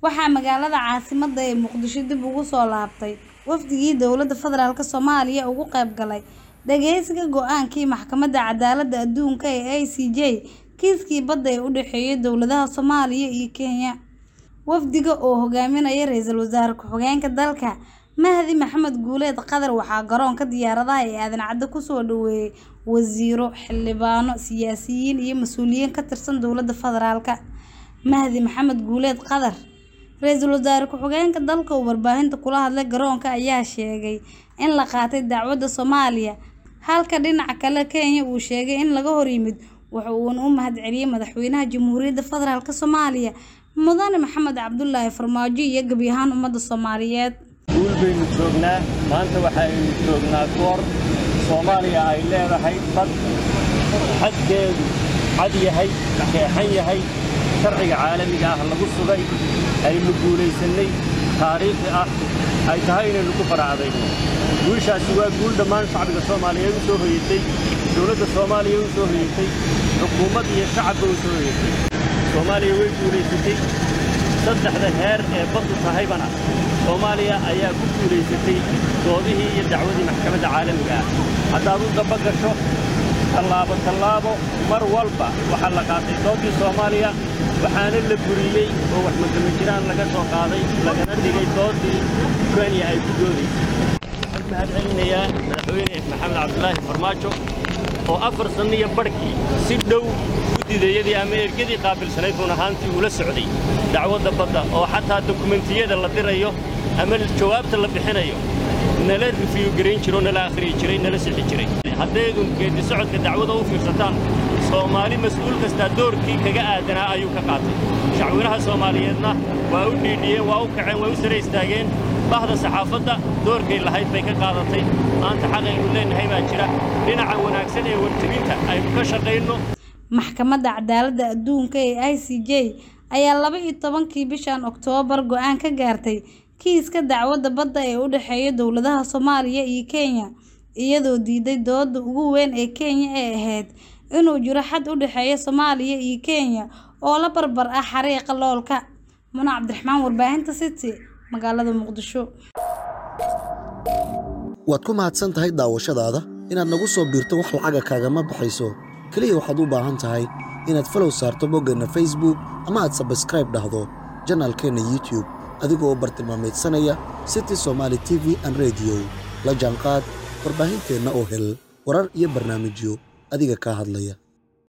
waxaa magaalada caasimadda ee muqdisho dib ugu soo laabtay wafdigii dowladda federaalk soomaaliya uga qayb galay dhageysiga go-aankii maxkamadda cadaaladda adduunka ee i c j kiiskii badda ee u dhexeeyay dowladaha soomaaliya iyo kenya wafdiga oo hogaaminaya ra-iisul wasaare ku-xigeenka dalka mahdi maxamed guuleed qadar waxaa garoonka diyaaradaha ee aadan cadde kusoo dhaweeyay wasiiro xildhibaano siyaasiyiin iyo mas-uuliyiin ka tirsan dowladda federaalk mahdi maxamed guuleed qadar ra-iisul wasaare ku-xigeenka dalka uu warbaahinta kula hadlay garoonka ayaa sheegay in la qaatay dacwadda soomaaliya halka dhinaca kale kenya uu sheegay in laga hor yimid waxa uuna u mahadceliyey madaxweynaha jamhuuriyadda federaalk soomaaliya mudane maxamed cabdulaahi farmaajo iyo gebi ahaan ummadda soomaaliyeed guul baynu joognaa maanta waxaaynu joognaa goor soomaaliya ay leedahay bad xadkeedu cad yahay keexan yahay sharciga caalamiga ah lagu sugay aynu guulaysannay taariikhi ah ay tahay inaynu ku faracdayno guushaasi waa guul dhammaan shacbiga soomaaliyeed u soo hoyatay dowladda soomaaliya u soo hoyatay xukuumad iyo shacabba u soo hoyatay soomaaliya way guulaysatay saddexda heer ee baddu tahaybana soomaaliya ayaa ku guulaysatay doodihii iyo dacwadii maxkamadda caalamiga ah haddaad u daba gasho tallaabo tallaabo mar walba waxaa la qaatay doodii soomaaliya waxaana la buriyey oo wax magama jiraan laga soo qaaday lagana dhigay doodii kenya ay ku doodaysay waxaan mahad celinayaa madaxweyne maxamed cabdulaahi farmaajo oo afar sanno iyo barhkii si dhow guddideeyadii ama ergadii qaabilsanayd run ahaantii ula socday dacwadda badda oo xataa dokumentiyada la dirayo ama jawaabta la bixinayo nala rifiyu garayn jiro nala akhriyi jiray nala sixi jiray haddaydun geeddi socodka dacwada u fiirsataan soomaali mas-uul kastaa doorkii kaga aadanaa ayuu ka qaatay shacwinaha soomaaliyeedna waa u dhiidhiyeen waa u kaceen waa u sare istaageen bahda saxaafadda doorkay lahayd bay ka qaadatay maanta xaqaynu leennahay baa jira dhinaca wanaagsan ee warjabinta aynu ka shaqayno maxkamadda cadaaladda adduunka ee i c j ayaa laba iyo tobankii bishan oktoobar go-aan ka gaartay kiiska dacwadda badda ee u dhexeeya dowladaha soomaaliya iyo kenya iyadoo diiday dooda ugu weyn ee kenya ee ahayd inuu jiro xad u dhexeeya soomaaliya iyo kenya oo la barbar ah xariiqa loolka muna cabdiraxmaan warbaahinta city magaalada muqdisho waad ku mahadsan tahay daawashadaada inaad nagu soo biirto wax lacaga kaagama baxayso keliya waxaad u baahan tahay inaad falow saarto boggeenna facebook ama aad sabskraib dhahdo janaalkeenna youtube adigoo u bartilmaamaydsanaya city somaali t v an rediyo la jaanqaad warbaahinteenna oo hel warar iyo barnaamijyo adiga kaa hadlaya